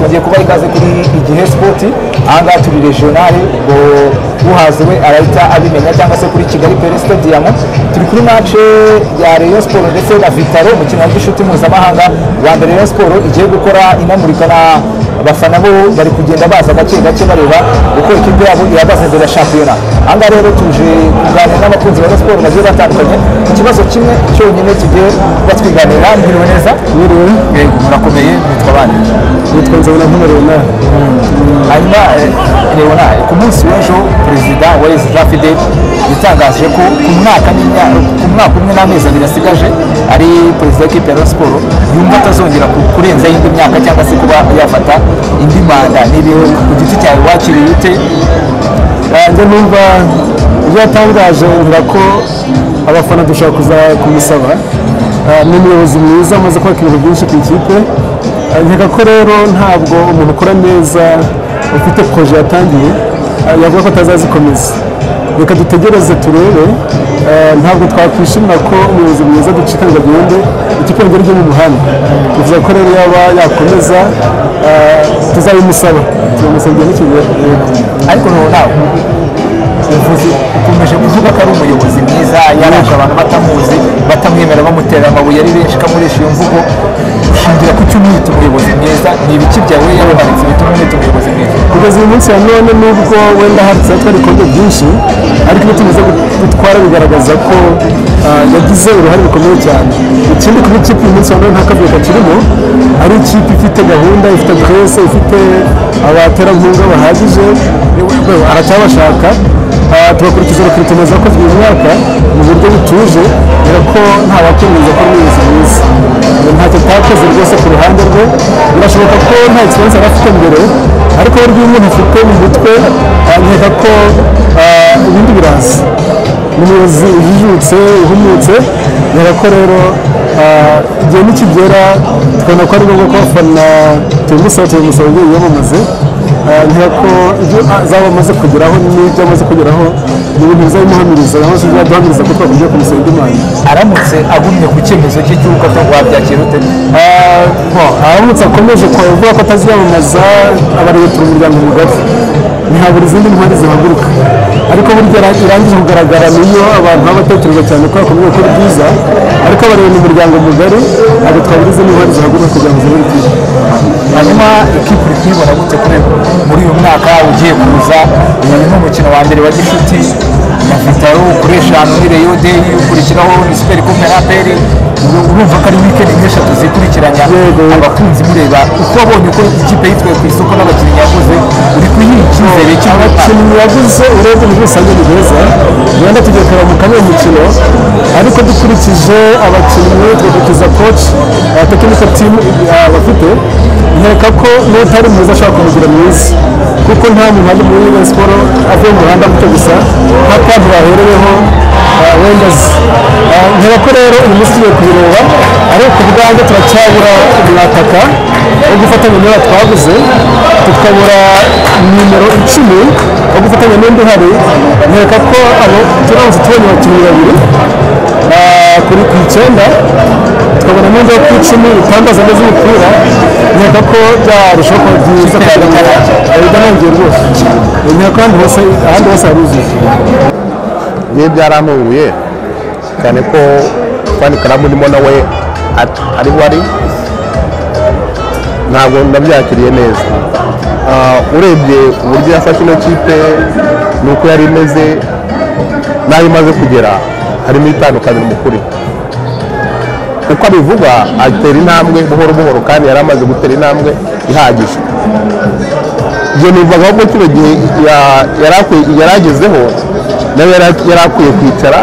tugiye kuba ikaze kuri igihe sipoti ahangaha turi regionale ngo uhaze we arahita abimenya cyangwa se kuri kigali pere stadium turi kuri mace ya rayon sport ndetse na vitaro umukino wa gishuti mpuzamahanga wa mbere rayon sport igiye gukora inamurika na abafana bo bari kugenda baza gake gake bareba uko ikipe yabo ihagaze imbere ya shampiyona ahangaha rero tuje kuganira n'abakunzi ba rayon sport bagiye batandukanye ku kibazo kimwe cyonyine tugiye kuba twiganira mbiriwe neza Mwiriwe, yego murakomeye bitwa bande nitwa Nzabona Nkumarona. hanyuma leonard ku munsi w'ejo perezida wa reza fidel yatangaje ko ku mwaka n'imya- ku mwaka umwe n'amezi abiri asigaje ari perezida w'ikipe ya Rayon siporo yumva atazongera ku- kurenzaho indi myaka cyangwa se kuba yafata indi manda nibihe ku giti cyawe wakiriye ute Yanjye numva ibyo yatangaje mvura ko abafana dushobora kuza kumusaba. Ah, Ni umuyobozi mwiza amaze kubaka ibintu byinshi ku ikipe. Ah, Nkeka ko rero ntabwo umuntu ukora neza ufite proje yatangiye ah, yavuga ko atazazikomeza. Reka dutegereze turebe ah, ntabwo twakwishimira ko umuyobozi mwiza ducika ngo agende ikipe ngo ijye mu muhanda. Bivuze ko rero yaba yakomeza ah, tuzabimusaba turamusabye n'ikigero. ariko leonard uvuze ukomeje kuvuga ko ari umuyobozi mwiza yarashe abantu batamuzi batamwemera bamutera amabuye ari benshi kamurisha iyo mvugo ushingira ku cyo umwita umuyobozi mwiza ni ibiki byawe yabamanitse bituma umwita umuyobozi mwiza kugeza uyu munsi wa none nubwo wenda handitseho ko ibikombe byinshi ariko ibyo tumaze gutwara bigaragaza ko ah, yagize uruhare rukomeye cyane ikindi kuba ikipe uyu munsi wa none nta kavuyo kakirimo ari ikipe ifite gahunda ifite presse ifite abaterankunga bahagije aracyabashaka Ah, tugakurikiza rekrutema zakozwe uyu mwaka mu buryo butuje dore ko nta wakwemeza ko ari umuyobozi mwiza Ngo ntacyo atakoze rwose ku ruhande rwe birashoboka ko nta ikibazo yari afite mbere ariko we rw'imwe ntafite mu mutwe ah, nkeka ko ah, ibindi biraza ni umuyobozi ujijutse uhumutse nkeka ko rero ah, igihe nikigera tukabona ko ari ngombwa ko abafana tubimusaba tubimusaba ibyo yiyamamaze nkeka ko ibyo azaba amaze kugeraho n'ibyo amaze kugeraho ni ibintu bizabimuhamiriza naho se byaduhamiriza ko twakwiriye kumusaba indi manda aramutse agumye ku cyemezo cye cy'uko atari wabyakira ute Ah, bon, aramutse akomeje kuvuga ko ataziyamamaza abarebetura umuryango mugari ntihabura izindi ntwari zihaguruka ariko burya ira- irangije kugaragara niyo abantu baba batekereza cyane ko bakomeye gukora ibyiza ariko abareba umuryango mugari ntabwo twabura izindi ntwari zihaguruka kugira ngo zibure ibyiza hanyuma ikipe uri kuyibona gute kuri muri uyu mwaka ugiye kuza uyu ni umukino wa mbere wa gishuti na vitaro kuri eshanu ni reyo deyi ukurikiraho ni siperi komeraperi urumva ko ari wikendi nk'eshatu zikurikiranya Yego. abakunzi mureba uko wabonye uko ikipe yitwaye ku isoko n'abakinnyi yaguze uri kuyiha icyizere cy'ubutaka abakinnyi yaguze urebye muri rusange ni beza wenda tugiye kureba mu kamwe mukino ariko dukurikije abakinnyi tugakurikiza koci tekiniko timu bafite nkeka ko n'utari mwiza ashobora kumugira mwiza kuko nta muntu ari muri iyo siporo avuye mu muhanda muto gusa nta kantu bahereweho ah, wenda azi Ah, nkeka ko rero uyu munsi tugiye kubireba ariko ku bwanjye turacyabura umwataka wo gufatanya n'uwo twaguze tukabura nimero icumi wo gufatanya n'undi uhari nkeka ko abo turamutse tubonye abakinnyi babiri ah, kuri ku icyenda tukabona n'undi wo ku icumi utangaza neza umupira nkeka ko byarushaho kuba byiza kugira ngo bidahangiye rwose nkeka ko ahandi hose ahandi hose haruzuye niyo byarantunguye cyane ko fani karamu urimo nawe at- ari we ari ntabwo ndabyakiriye neza Ah, urebye uburyo yafashe ino kipe nuko yari imeze n'aho imaze kugera harimo itandukaniro mukuri uko abivuga atera intambwe buhoro buhoro kandi yari amaze gutera intambwe ihagije ibyo nivagaho ko kino gihe ya- yari akwiye- yari agezeho nawe yari yari akwiye kwicara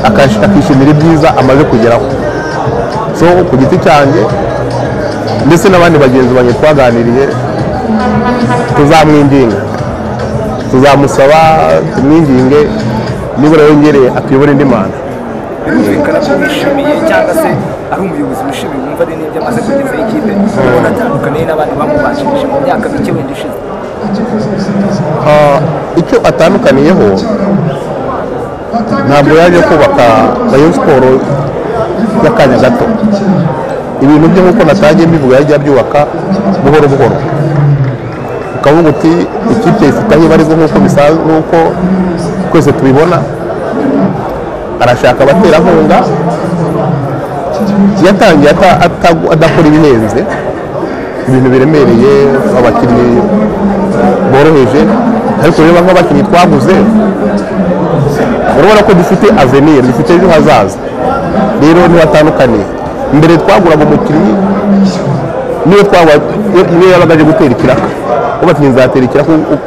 akash- akishimira ibyiza amaze kugeraho so ku giti cyanjye ndetse n'abandi bagenzi banjye twaganiriye tuzamwinginga tuzamusaba tumwinginge nibura yongereye akuyobora indi manda birumvikana ko wishimiye cyangwa se ari umuyobozi wishimiye wumva ari n'ibyo amaze kugezaho ikipe ubona atandukaniye n'abandi bamubanjirije mu myaka mike wenda ishize Ah, icyo atandukaniyeho ntabwo yaje kubaka rayon siporo y'akanya gato ibintu byo nk'uko natangiye mbivuga yajya byubaka buhoro buhoro ukavuga uti ikipe ifite aho ibarizwa nk'uko bisanzwe nk'uko twese tubibona arashaka abaterankunga yatangiye ata- ata- adakora ibihenze ibintu biremereye abakinnyi boroheje ariko reba nk'abakinnyi twaguze urabona ko dufite avenir dufite ejo hazaza rero ntibatandukaniye mbere twaguraga umukinnyi niyo twagura iyo- niyo yabaga aje gutera ikiraka uba ati nzatera ikiraka u- u-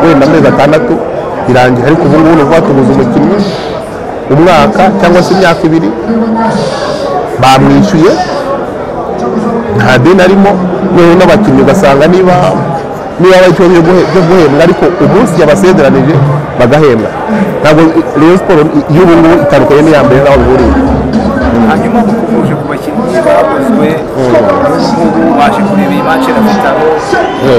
wenda amezi atandatu irangira ariko ubu ngubu ni ukuvuga tuguze umukinnyi umwaka cyangwa se imyaka ibiri bamwishyuye nta deni arimo noneho n'abakinnyi ugasanga niba niba hari ikibazo cyo guhe- cyo guhembwa ariko umunsi yabasezeranije bagahembwa ntabwo rero siporo y'ubu ngubu itandukanye n'iya mbere n'aho bihuriye hanyuma mukomeje ku bakinnyi baguzwe ubu waje kureba iyi match na bitaro ni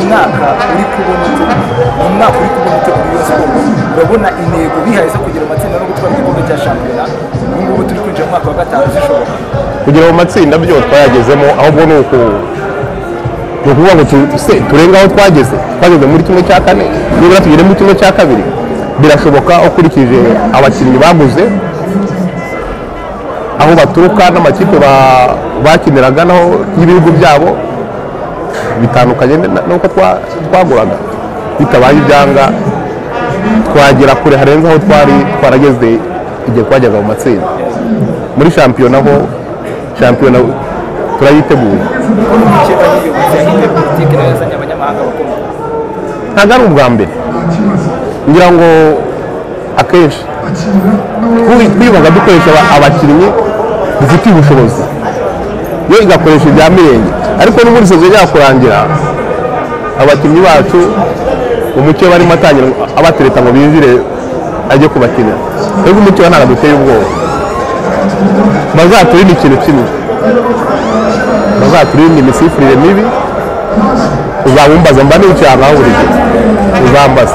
umwaka uri kubona utuguru ni umwaka uri kubona utuguru yose urabona intego bihaye zo kugira amatsinda no gutwara igikombe cya shampiyona ubu ngubu turi kwinjira mu mwaka wa gatanu zishoboka kugera mu matsinda byo twayagezemo ahubwo ni uku ni ukuvuga ngo tu- se turenge aho twageze twageze muri kimwe cya kane nibura tugere muri kimwe cya kabiri birashoboka ukurikije abakinnyi baguze aho baturuka n'amakipe ba- bakiniraga naho y'ibihugu byabo bitandukanye na- n'uko twa- twaguraga bitabaye ibyanga twagera kure harenze aho twari twarageze igihe twajyaga mu matsinda muri shampiyona ho shampiyona turayiteguye kuko ikipe y'igihugu cyahindura politiki nayo yazanye abanyamahanga bakomeye ntabwo ari ubwa mbere ngira ngo akenshi twi- twibaga dukoresha aba- abakinnyi dufitiye ubushobozi yo igakoresha ibya mirenge ariko n'ubundi sezo yakurangira abakinnyi bacu umucyo barimo atangira abatereta ngo binjire ajye kubakinira ariko umucyo we ntabwo aduteye ubwoba bazaturinde ikintu kimwe bazaturinde imisifurire mibi uzabumbaza mba nicaye ahantu buri gihe uzambaza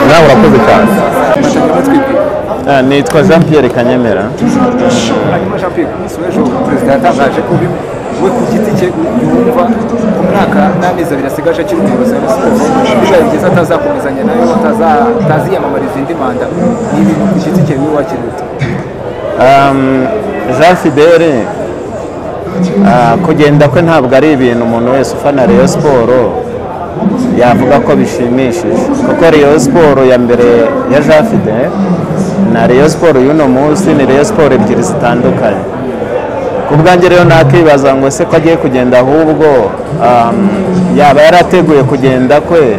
nawe urakoze cyane Ah, nitwa jean pierre kanyemera hanyuma jean pierre kumunsi w'ejo perezida yatangaje ko bimwe we ku giti cye yumva umwaka n'amezi abiri asigaje akiri umuyobozi wa siporo bibaye byiza atazakomezanya nayo ataza- ataziyamamariza indi manda ni ibintu ku giti cye wiwe wakiruta Um, jean fidele ah, kugenda kwe ntabwo ari ibintu umuntu wese ufana reyo siporo yavuga ko bishimishije kuko reyo siporo ya mbere ya jean fidele na reyo siporo y'uno munsi ni reyo siporo ebyiri zitandukanye ku bwanjye rero nakibaza ngo ese ko agiye kugenda ahubwo um, yaba yarateguye kugenda kwe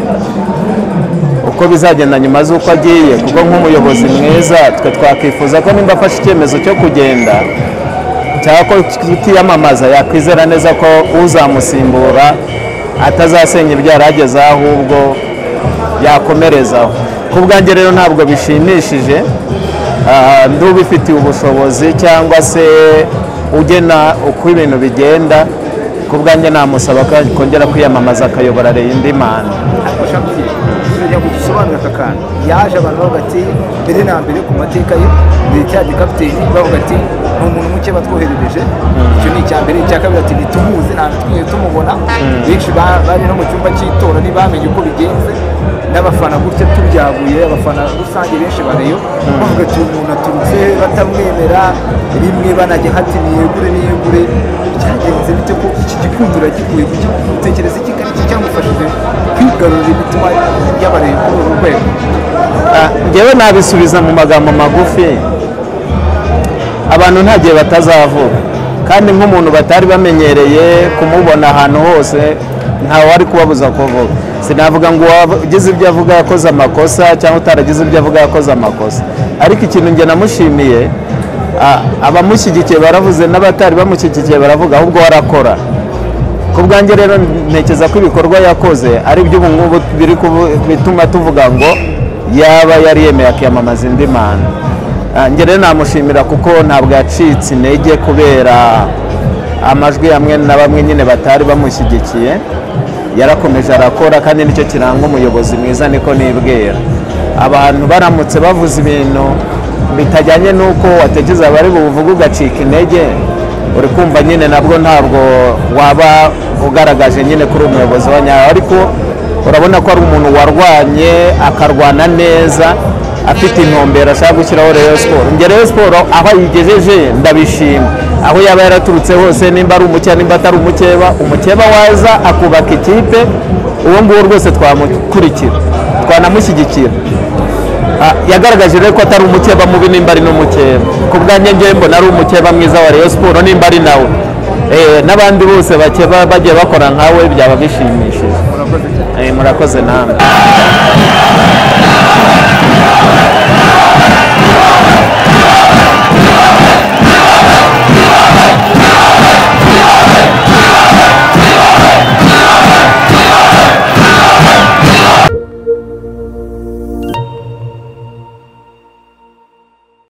uko bizagenda nyuma z'uko agiye kuko nk'umuyobozi mwiza twe twakwifuza ko nimba afashe icyemezo cyo kugenda cyangwa ko kitiyamamaza yakwizera neza ko uzamusimbura atazasenya ibyo yari agezeho ahubwo yakomerezaho ku bwanjye rero ntabwo bishimishije ah, nd'ubifitiye ubushobozi cyangwa se ugena uko ibintu bigenda ku bwanjye namusaba ko kongera kwiyamamaza akayobora indi manda ariko jean pierre turajya kugisobanura aka kantu yaje abantu bavuga ati mbere na mbere ku mateka ye mbere cya gikapiteni bavuga ati ni umuntu muke batwoherereje icyo ni icya mbere icya kabiri ati ntitumuzi ntabwo twigeze tumubona benshi ba- bari no mu cyumba cy'itora ntibamenye uko bigenze n'abafana gutya tubyaguye abafana rusange benshi bareyo bavuga ati uyu muntu aturutse he?" batamwemera rimwe banajya hati niyegure niyegure byagenze bite ko iki gikundo uragikuye ku gihugu utekereza iki ko ari iki cyamufashije kwigarurira imitima y'abareba kuri uru rwego Ah, njyewe nabisubiza mu magambo magufi abantu nta gihe batazavuga kandi nk'umuntu batari bamenyereye kumubona ahantu hose ntawe ari kubabuza kuvuga sinavuga ngo uwagize ibyo avuga yakoze amakosa cyangwa utaragize ibyo avuga yakoze amakosa ariko ikintu njye namushimiye ah, abamushyigikiye baravuze n'abatari bamushyigikiye baravuga ahubwo warakora ku bwanjye rero ntekereza ko ibikorwa yakoze ari byo ubu ngubu biri kubu- bituma tuvuga ngo yaba yari yemeye akiyamamaza indi manda Ah, njye rero namushimira kuko ntabwo yacitse intege kubera amajwi amwe na bamwe nyine batari bamushyigikiye yarakomeje arakora kandi nicyo kiranga umuyobozi mwiza niko nibwira abantu baramutse bavuze ibintu bitajyanye n'uko watekereza abari buvuge ugacika intege uri kumva nyine nabwo ntabwo waba ugaragaje nyine kuri umuyobozi wa nyawe ariko urabona ko ari umuntu warwanye akarwana neza afite intumbero ashaka gushyiraho Rayon siporo njye Rayon siporo aho ayigejeje ndabishima aho yaba yaraturutse hose nimba ari umukeba nimba atari umukeba umukeba waza akubaka ikipe uwo nguwo rwose twamukurikira twanamushyigikira Ah, yagaragaje rero ko atari umukeba mubi nimba ari n'umukeba ku bwanjye ngewe mbona ari umukeba mwiza wa Rayon Sport nimba ari nawe Eh, n'abandi bose bakeba bagiye bakora nkawe byaba bishimishije Eh, murakoze namwe